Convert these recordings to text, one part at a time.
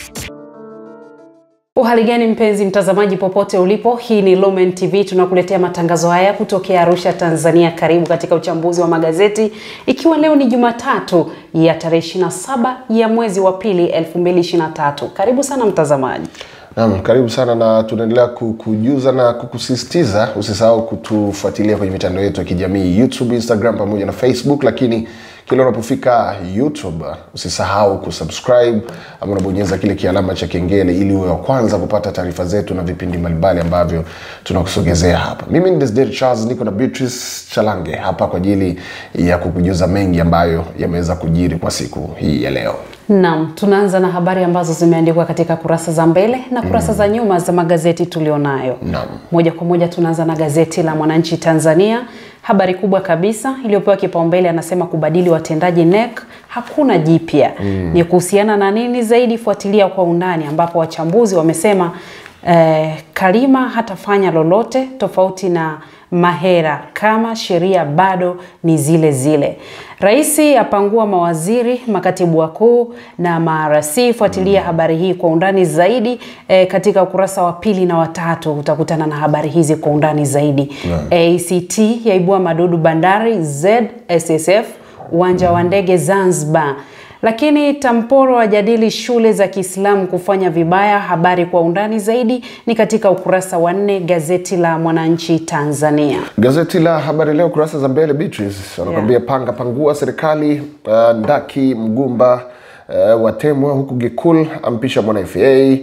Uhali gani mpenzi mtazamaji, popote ulipo, hii ni Lumen TV, tunakuletea matangazo haya kutokea Arusha, Tanzania. Karibu katika uchambuzi wa magazeti, ikiwa leo ni Jumatatu ya tarehe 27 ya mwezi wa pili 2023. Karibu sana mtazamaji. Naam, karibu sana na tunaendelea kukujuza na kukusisitiza usisahau kutufuatilia kwenye mitandao yetu ya kijamii YouTube, Instagram pamoja na Facebook, lakini kila unapofika YouTube usisahau kusubscribe ama unabonyeza kile kialama cha kengele ili uwe wa kwanza kupata taarifa zetu na vipindi mbalimbali ambavyo tunakusogezea hapa. Mimi ni Desderi Charles, niko na Beatrice Chalange hapa kwa ajili ya kukujuza mengi ambayo yameweza kujiri kwa siku hii ya leo. Naam, tunaanza na habari ambazo zimeandikwa katika kurasa za mbele na kurasa za nyuma za magazeti tulionayo. Naam. Moja kwa moja tunaanza na gazeti la Mwananchi Tanzania. Habari kubwa kabisa iliyopewa kipaumbele anasema kubadili watendaji NEC hakuna jipya. Ni kuhusiana na nini zaidi? Fuatilia kwa undani, ambapo wachambuzi wamesema eh, Kalima hatafanya lolote tofauti na Mahera kama sheria bado ni zile zile. Rais apangua mawaziri, makatibu wakuu na marasi. Fuatilia habari hii kwa undani zaidi eh, katika ukurasa wa pili na watatu utakutana na habari hizi kwa undani zaidi. ACT yaibua madudu bandari ZSSF uwanja wa ndege Zanzibar. Lakini Tamporo ajadili shule za Kiislamu kufanya vibaya. Habari kwa undani zaidi ni katika ukurasa wa nne gazeti la Mwananchi Tanzania. Gazeti la Habari Leo kurasa za mbele, Beatrice wanakwambia panga pangua serikali. Uh, Ndaki Mgumba uh, watemwa huku Gikul ampisha mwana FA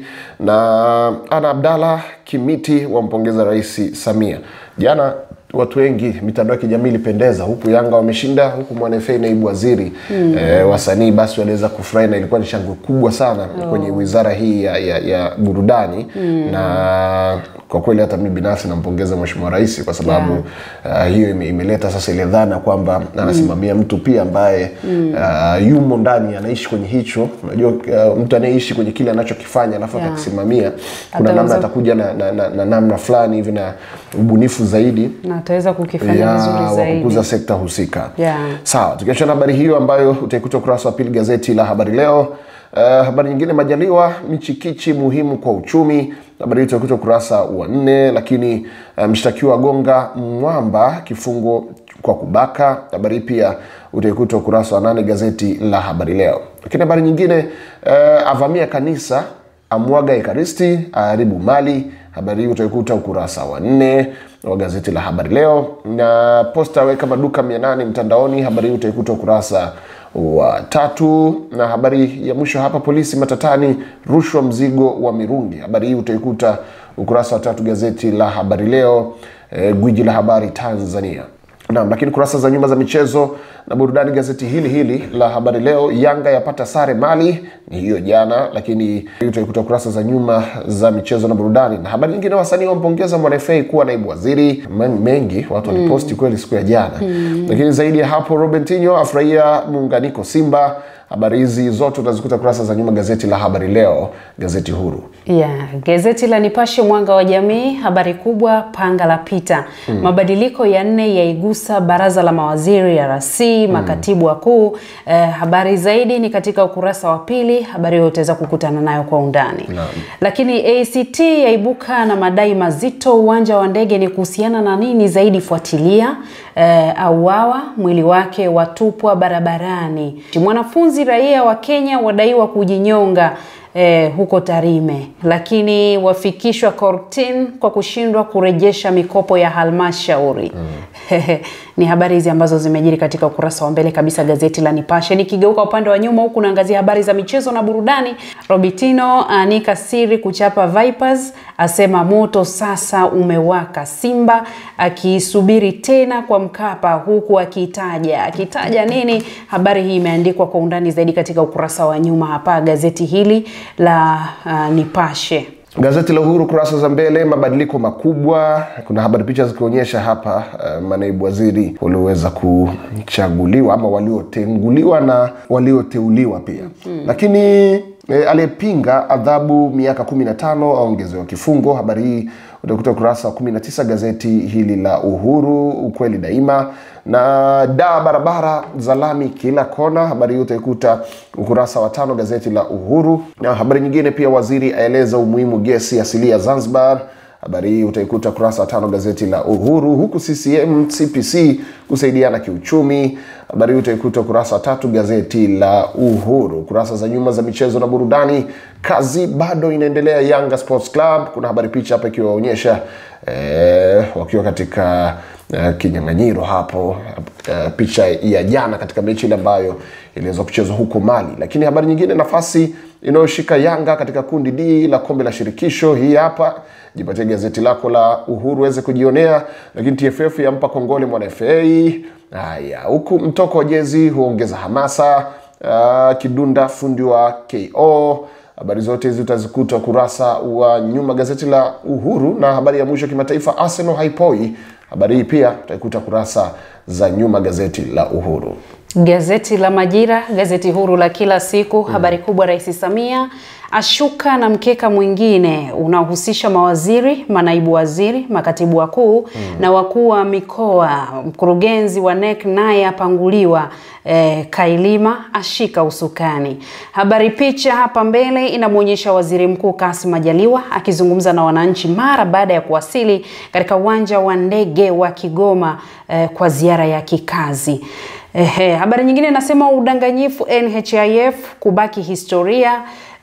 na Ana Abdalla Kimiti wampongeza Rais Samia. Jana watu wengi mitandao ya kijamii ilipendeza, huku Yanga wameshinda, huku mwana FA naibu waziri mm. eh, wasanii basi waliweza kufurahi na ilikuwa ni shangwe kubwa sana oh. kwenye wizara hii ya, ya, ya burudani mm. na kwa kweli hata mimi binafsi nampongeza Mheshimiwa Rais kwa sababu yeah. uh, hiyo ime, imeleta sasa ile dhana kwamba anasimamia mm. mtu pia ambaye mm. uh, yumo ndani anaishi kwenye hicho. Unajua uh, mtu anayeishi kwenye kile anachokifanya alafu Yeah. akakisimamia, kuna Ataweza- namna atakuja na, na, na, na namna fulani hivi na ubunifu zaidi na ataweza kukifanya ya vizuri wa zaidi. kukuza sekta husika. Yeah. Sawa, tukiachana na habari hiyo ambayo utaikuta ukurasa wa pili gazeti la Habari Leo. Uh, habari nyingine, Majaliwa michikichi muhimu kwa uchumi. Habari hii utaikuta ukurasa wa nne. Lakini uh, mshtakiwa gonga mwamba kifungo kwa kubaka. Habari hii pia utaikuta ukurasa wa nane gazeti la Habari Leo. Lakini habari nyingine, uh, avamia kanisa amwaga ekaristi aharibu mali. Habari hii utaikuta ukurasa wa nne wa gazeti la Habari Leo. Na Posta weka maduka mia nane mtandaoni. Habari hii utaikuta ukurasa wa tatu. Na habari ya mwisho hapa, polisi matatani, rushwa mzigo wa mirungi. Habari hii utaikuta ukurasa wa tatu gazeti la Habari Leo, eh, gwiji la habari Tanzania. Naam, lakini kurasa za nyuma za michezo na burudani, gazeti hili hili la Habari Leo, Yanga yapata sare Mali, ni hiyo jana, lakini hii utaikuta kurasa za nyuma za michezo na burudani. Na habari nyingine, wasanii wampongeza mwana FA kuwa naibu waziri. Men- Mengi watu waliposti kweli siku ya jana, lakini zaidi ya hapo, Robertinho afurahia muunganiko Simba. Habari hizi zote utazikuta kurasa za nyuma gazeti la Habari Leo, gazeti huru. Yeah, gazeti la Nipashe mwanga wa jamii, habari kubwa panga la pita. Mabadiliko ya nne yaigusa baraza la mawaziri ya RC, makatibu wakuu. Eh, habari zaidi ni katika ukurasa wa pili. Habari hiyo utaweza kukutana nayo kwa undani. Lakini ACT yaibuka na madai mazito uwanja wa ndege, ni kuhusiana na nini zaidi? Fuatilia. Eh, auawa mwili wake watupwa barabarani. Mwanafunzi raia wa Kenya wadaiwa kujinyonga eh, huko Tarime, lakini wafikishwa kortini kwa kushindwa kurejesha mikopo ya halmashauri. Ni habari hizi ambazo zimejiri katika ukurasa wa mbele kabisa gazeti la Nipashe. Nikigeuka upande wa nyuma huku naangazia habari za michezo na burudani. Robitino anika siri kuchapa Vipers, asema moto sasa umewaka. Simba akiisubiri tena kwa Mkapa, huku akitaja akitaja nini? Habari hii imeandikwa kwa undani zaidi katika ukurasa wa nyuma hapa gazeti hili la uh, Nipashe. Gazeti la Uhuru kurasa za mbele, mabadiliko makubwa. Kuna habari picha zikionyesha hapa uh, manaibu waziri walioweza kuchaguliwa ama waliotenguliwa na walioteuliwa pia lakini E, aliyepinga adhabu miaka 15 aongezewa kifungo. Habari hii utakuta ukurasa wa 19 gazeti hili la Uhuru, ukweli daima na daa barabara za lami kila kona. Habari hii utaikuta ukurasa wa tano gazeti la Uhuru. Na habari nyingine pia, waziri aeleza umuhimu gesi asilia Zanzibar. Habari hii utaikuta ukurasa wa tano gazeti la Uhuru, huku CCM CPC kusaidiana kiuchumi. Habari hii utaikuta ukurasa wa tatu gazeti la Uhuru. Kurasa za nyuma za michezo na burudani, kazi bado inaendelea Yanga Sports Club. Kuna habari picha hapa ikiwaonyesha eh, wakiwa katika eh, kinyang'anyiro hapo eh, picha ya jana katika mechi ile ambayo iliweza kuchezwa huko Mali. Lakini habari nyingine, nafasi inayoshika Yanga katika kundi D la kombe la shirikisho, hii hapa jipatie gazeti lako la Uhuru uweze kujionea. Lakini TFF yampa kongole mwana FA. Haya, huku mtoko wa jezi huongeza hamasa. Uh, Kidunda fundi wa KO. Habari zote hizi utazikuta ukurasa wa nyuma gazeti la Uhuru, na habari ya mwisho kimataifa, Arsenal haipoi. Habari hii pia utaikuta kurasa za nyuma gazeti la Uhuru. Gazeti la Majira, gazeti huru la kila siku. Habari kubwa, Rais Samia ashuka na mkeka mwingine unaohusisha mawaziri, manaibu waziri, makatibu wakuu na wakuu wa mikoa. Mkurugenzi wa NEC naye apanguliwa. E, Kailima ashika usukani. Habari picha hapa mbele inamwonyesha Waziri Mkuu Kassim Majaliwa akizungumza na wananchi mara baada ya kuwasili katika uwanja wa ndege wa Kigoma e, kwa ziara ya kikazi. Ehe, habari nyingine inasema udanganyifu NHIF kubaki historia.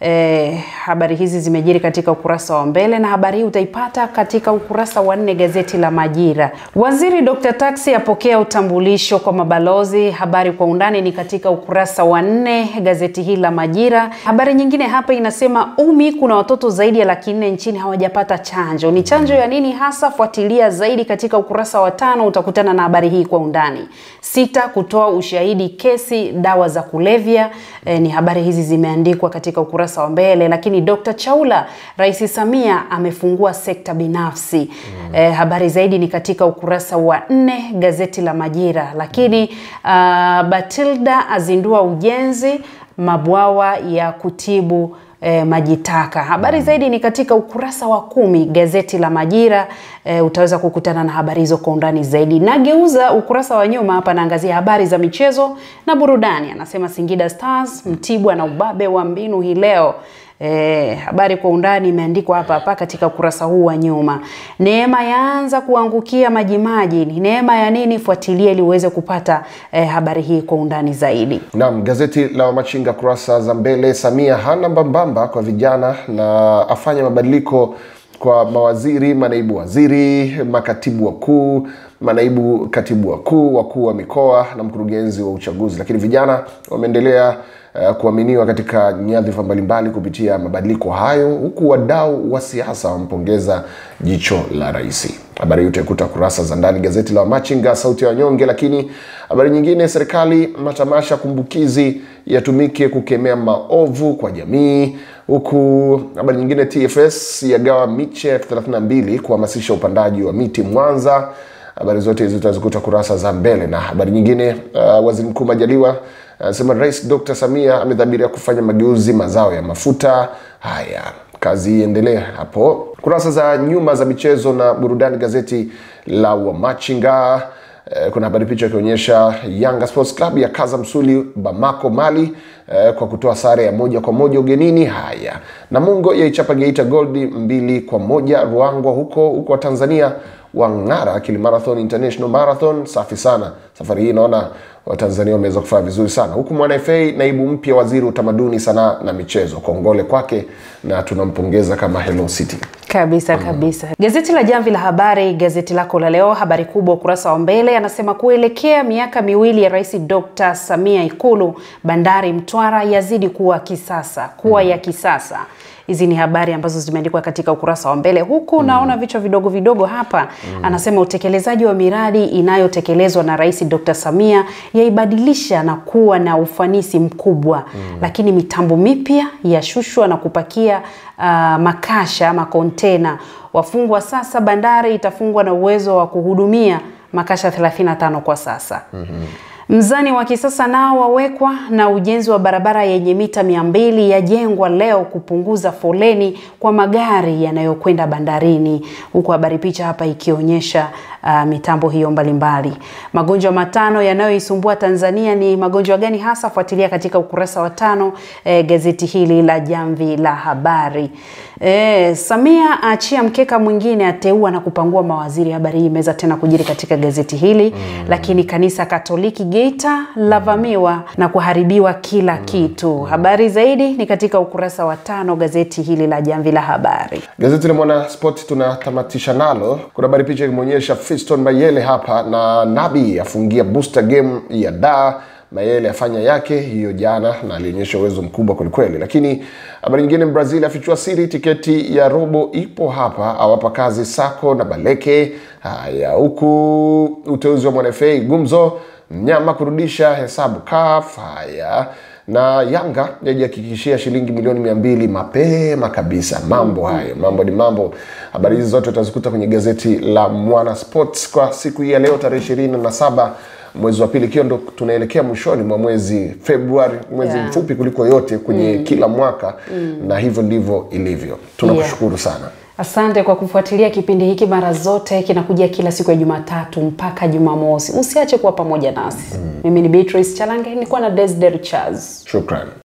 Eh, habari hizi zimejiri katika ukurasa wa mbele na habari hii utaipata katika ukurasa wa nne gazeti la Majira. Waziri Dr. Taxi apokea utambulisho kwa mabalozi. Habari kwa undani ni katika ukurasa wa nne gazeti hili la Majira. Habari nyingine hapa inasema Umi, kuna watoto zaidi ya laki nne nchini hawajapata chanjo. Ni chanjo ya nini hasa? Fuatilia zaidi katika ukurasa wa tano, utakutana na habari hii kwa undani. Sita, kutoa ushahidi kesi dawa za kulevya. Eh, ni habari hizi zimeandikwa katika ukurasa wa mbele. Lakini Dr. Chaula, Rais Samia amefungua sekta binafsi. Mm. Eh, habari zaidi ni katika ukurasa wa nne gazeti la Majira. Lakini uh, Batilda azindua ujenzi mabwawa ya kutibu E, maji taka. Habari zaidi ni katika ukurasa wa kumi gazeti la Majira. E, utaweza kukutana na habari hizo kwa undani zaidi. Nageuza ukurasa wa nyuma hapa, naangazia habari za michezo na burudani. Anasema Singida Stars Mtibwa na ubabe wa mbinu hii leo. E, habari kwa undani imeandikwa hapa hapa katika ukurasa huu wa nyuma. Neema yaanza kuangukia majimaji. Ni neema ya nini? Fuatilia ili uweze kupata e, habari hii kwa undani zaidi. Naam, gazeti la Wamachinga kurasa za mbele, Samia hana mbambamba kwa vijana na afanya mabadiliko kwa mawaziri, manaibu waziri, makatibu wakuu, manaibu katibu wakuu, wakuu wa mikoa na mkurugenzi wa uchaguzi. Lakini vijana wameendelea uh, kuaminiwa katika nyadhifa mbalimbali kupitia mabadiliko hayo, huku wadau wa siasa wampongeza jicho la rais. Habari hii utaikuta kurasa za ndani gazeti la Wamachinga, sauti ya wanyonge. Lakini habari nyingine, serikali matamasha kumbukizi yatumike kukemea maovu kwa jamii, huku habari nyingine, TFS yagawa miche elfu 32 kuhamasisha upandaji wa miti Mwanza. Habari zote hizi utazikuta kurasa za mbele. Na habari nyingine, uh, waziri mkuu Majaliwa anasema uh, Rais Dr. Samia amedhamiria kufanya mageuzi mazao ya mafuta. Haya, kazi iendelee hapo. Kurasa za nyuma za michezo na burudani, gazeti la Wamachinga eh, kuna habari picha ikionyesha Yanga Sports Club ya kaza msuli Bamako Mali eh, kwa kutoa sare ya moja kwa moja ugenini. Haya, Namungo yaichapa Geita Gold mbili kwa moja Ruangwa huko huko wa Tanzania wang'ara Kilimarathon International Marathon. Safi sana safari hii, naona Watanzania wameweza kufanya vizuri sana, huku mwana FA naibu mpya waziri utamaduni, sanaa na michezo. Kongole kwake na tunampongeza kama Hello City kabisa kabisa. Gazeti la Jamvi la Habari, gazeti lako la leo, habari kubwa ukurasa wa mbele anasema kuelekea miaka miwili ya Rais Dr. Samia Ikulu, bandari Mtwara yazidi kuwa kisasa kuwa ya kisasa. Hizi ni habari ambazo zimeandikwa katika ukurasa wa mbele huku, naona vichwa vidogo vidogo hapa. Anasema utekelezaji wa miradi inayotekelezwa na Rais Dr. Samia yaibadilisha na kuwa na ufanisi mkubwa, lakini mitambo mipya yashushwa na kupakia uh, makasha ama kontena. Wafungwa sasa, bandari itafungwa na uwezo wa kuhudumia makasha 35 kwa sasa. Mzani wa kisasa nao wawekwa na ujenzi wa barabara yenye mita mia mbili yajengwa leo kupunguza foleni kwa magari yanayokwenda bandarini, huku habari picha hapa ikionyesha uh, mitambo hiyo mbalimbali. Magonjwa matano yanayoisumbua Tanzania ni magonjwa gani hasa? Fuatilia katika ukurasa wa tano eh, gazeti hili la Jamvi la Habari. Eh, Samia aachia mkeka mwingine, ateua na kupangua mawaziri. Habari hii imeweza tena kujiri katika gazeti hili mm. Lakini kanisa Katoliki Geita lavamiwa na kuharibiwa kila kitu. Habari zaidi ni katika ukurasa wa tano gazeti hili la Jamvi la Habari. Gazeti la Mwana Sport tunatamatisha nalo. Kuna habari picha ikimwonyesha Fiston Mayele hapa na Nabi afungia booster game ya da Mayele afanya yake hiyo jana na alionyesha uwezo mkubwa kwelikweli. Lakini habari nyingine, Brazil afichua siri tiketi ya robo ipo hapa, awapa kazi Sako na Baleke. Haya, huku uteuzi wa mwanafa gumzo, mnyama kurudisha hesabu CAF. Haya, na Yanga yajihakikishia shilingi milioni mia mbili mapema kabisa. Mambo hayo, mambo ni mambo. Habari hizi zote utazikuta kwenye gazeti la Mwana Sports kwa siku hii ya leo tarehe ishirini na saba mwezi wa pili, ikiwa ndo tunaelekea mwishoni mwa mwezi Februari, mwezi Yeah. mfupi kuliko yote kwenye kila mwaka na hivyo ndivyo ilivyo. Tunakushukuru sana. Asante kwa kufuatilia kipindi hiki mara zote, kinakujia kila siku ya Jumatatu mpaka Jumamosi. Usiache kuwa pamoja nasi. Mimi ni Beatrice Chalange, nilikuwa na Desder Charles. Shukran.